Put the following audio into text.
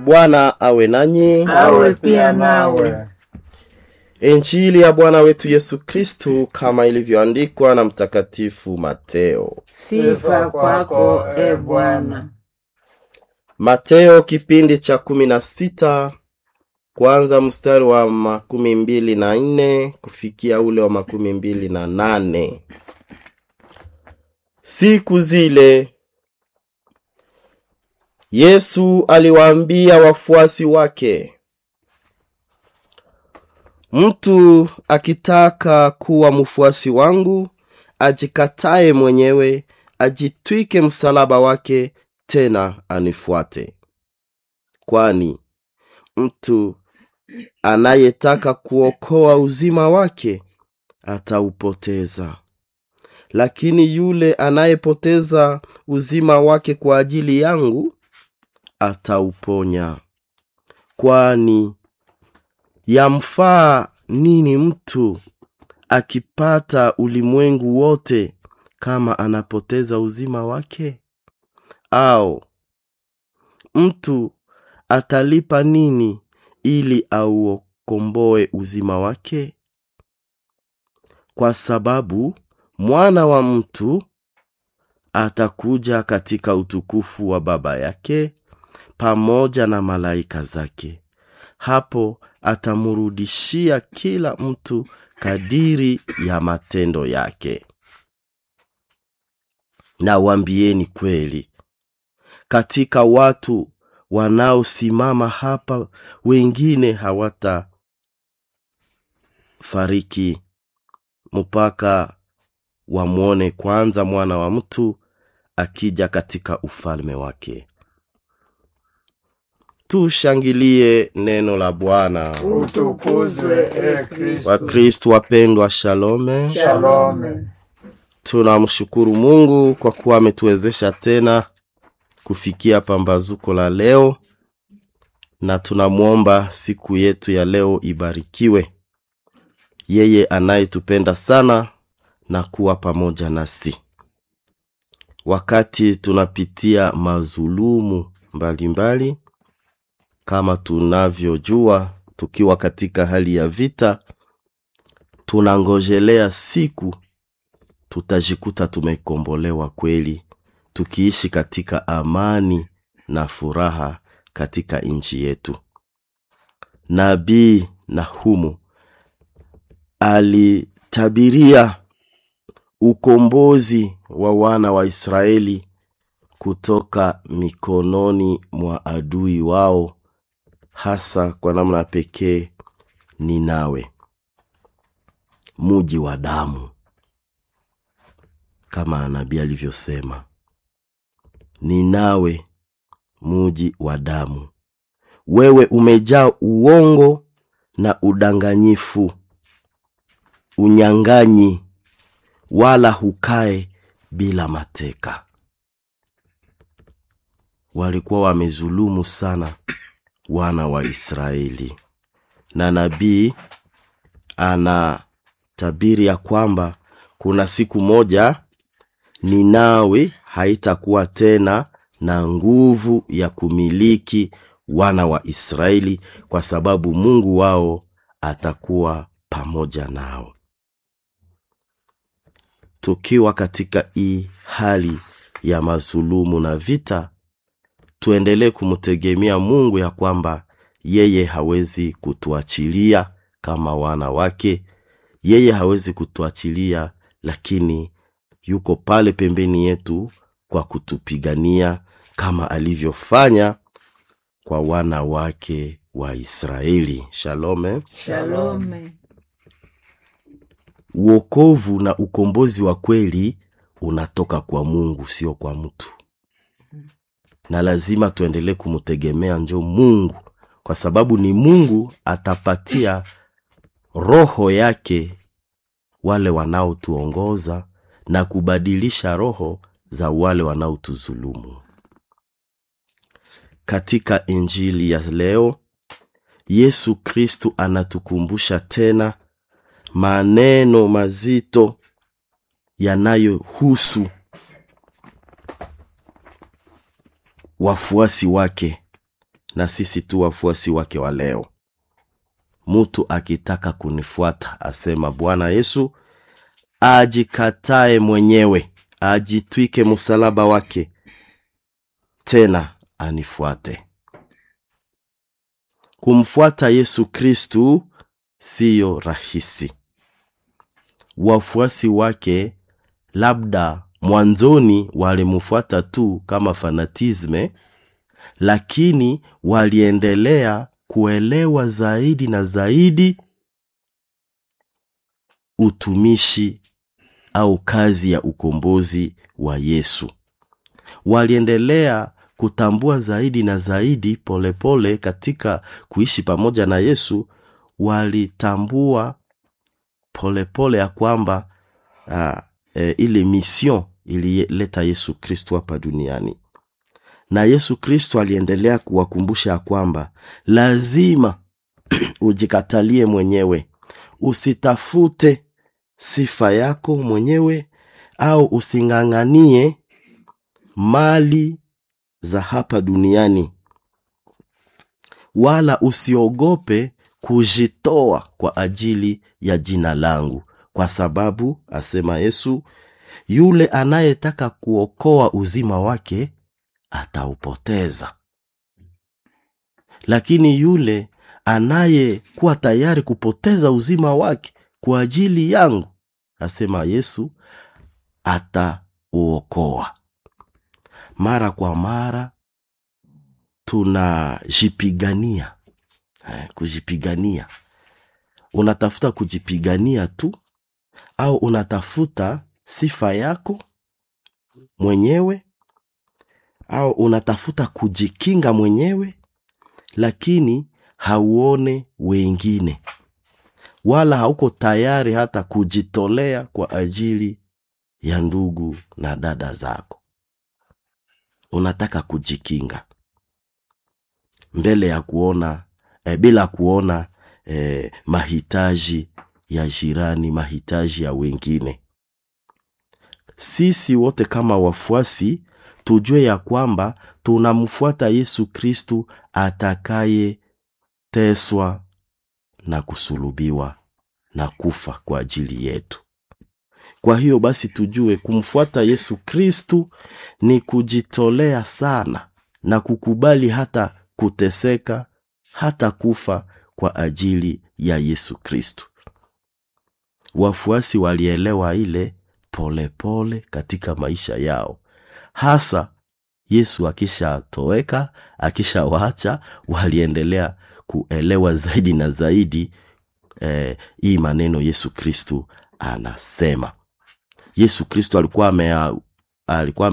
Bwana awe nanyi. awe pia nawe. Injili ya Bwana wetu Yesu Kristu kama ilivyoandikwa na Mtakatifu Mateo. Sifa kwako e Bwana. Mateo kipindi cha kumi na sita kwanza mstari wa makumi mbili na nne kufikia ule wa makumi mbili na nane. Siku zile Yesu aliwaambia wafuasi wake, mtu akitaka kuwa mfuasi wangu, ajikatae mwenyewe, ajitwike msalaba wake, tena anifuate. Kwani mtu anayetaka kuokoa uzima wake ataupoteza, lakini yule anayepoteza uzima wake kwa ajili yangu atauponya. Kwani yamfaa nini mtu akipata ulimwengu wote kama anapoteza uzima wake? Au mtu atalipa nini ili aukomboe uzima wake? Kwa sababu mwana wa mtu atakuja katika utukufu wa Baba yake pamoja na malaika zake. Hapo atamrudishia kila mtu kadiri ya matendo yake. Na waambieni kweli, katika watu wanaosimama hapa, wengine hawatafariki mpaka wamwone kwanza mwana wa mtu akija katika ufalme wake. Tushangilie neno la Bwana. Utukuzwe e Kristo. Wakristu wapendwa, shalome. Shalome. Tunamshukuru Mungu kwa kuwa ametuwezesha tena kufikia pambazuko la leo, na tunamwomba siku yetu ya leo ibarikiwe, yeye anayetupenda sana na kuwa pamoja nasi wakati tunapitia mazulumu mbalimbali mbali, kama tunavyojua tukiwa katika hali ya vita, tunangojelea siku tutajikuta tumekombolewa kweli, tukiishi katika amani na furaha katika nchi yetu. Nabii Nahumu alitabiria ukombozi wa wana wa Israeli kutoka mikononi mwa adui wao, hasa kwa namna pekee Ninawe, muji wa damu, kama nabii alivyosema, Ninawe, muji wa damu, wewe umejaa uongo na udanganyifu, unyang'anyi wala hukae bila mateka. Walikuwa wamezulumu sana wana wa Israeli, na nabii anatabiri ya kwamba kuna siku moja Ninawi haitakuwa tena na nguvu ya kumiliki wana wa Israeli, kwa sababu Mungu wao atakuwa pamoja nao. Tukiwa katika hii hali ya mazulumu na vita, tuendelee kumtegemea Mungu ya kwamba yeye hawezi kutuachilia kama wana wake. Yeye hawezi kutuachilia, lakini yuko pale pembeni yetu kwa kutupigania kama alivyofanya kwa wana wake wa Israeli. Shalome. Shalome. Uokovu na ukombozi wa kweli unatoka kwa Mungu, sio kwa mtu, na lazima tuendelee kumtegemea njo Mungu, kwa sababu ni Mungu atapatia roho yake wale wanaotuongoza na kubadilisha roho za wale wanaotuzulumu. Katika injili ya leo, Yesu Kristu anatukumbusha tena maneno mazito yanayohusu wafuasi wake na sisi tu wafuasi wake wa leo mtu akitaka kunifuata asema bwana yesu ajikatae mwenyewe ajitwike msalaba wake tena anifuate kumfuata yesu kristu siyo rahisi wafuasi wake labda mwanzoni walimfuata tu kama fanatisme lakini waliendelea kuelewa zaidi na zaidi utumishi au kazi ya ukombozi wa yesu waliendelea kutambua zaidi na zaidi polepole pole katika kuishi pamoja na yesu walitambua polepole pole ya kwamba uh, e, ile mission ilileta yesu kristo hapa duniani na yesu kristo aliendelea kuwakumbusha ya kwamba lazima ujikatalie mwenyewe usitafute sifa yako mwenyewe au using'ang'anie mali za hapa duniani wala usiogope kujitoa kwa ajili ya jina langu kwa sababu asema yesu yule anayetaka kuokoa uzima wake ataupoteza lakini yule anayekuwa tayari kupoteza uzima wake kwa ajili yangu asema yesu atauokoa mara kwa mara tunajipigania eh, kujipigania unatafuta kujipigania tu au unatafuta sifa yako mwenyewe au unatafuta kujikinga mwenyewe lakini hauone wengine wala hauko tayari hata kujitolea kwa ajili ya ndugu na dada zako unataka kujikinga mbele ya kuona eh, bila kuona eh, mahitaji ya jirani mahitaji ya wengine sisi wote kama wafuasi tujue ya kwamba tunamfuata yesu kristu atakayeteswa na kusulubiwa na kufa kwa ajili yetu kwa hiyo basi tujue kumfuata yesu kristu ni kujitolea sana na kukubali hata kuteseka hata kufa kwa ajili ya yesu kristu wafuasi walielewa ile polepole pole katika maisha yao hasa yesu akishatoweka akishawaacha waliendelea kuelewa zaidi na zaidi eh, hii maneno yesu kristu anasema yesu kristu alikuwa ame, alikuwa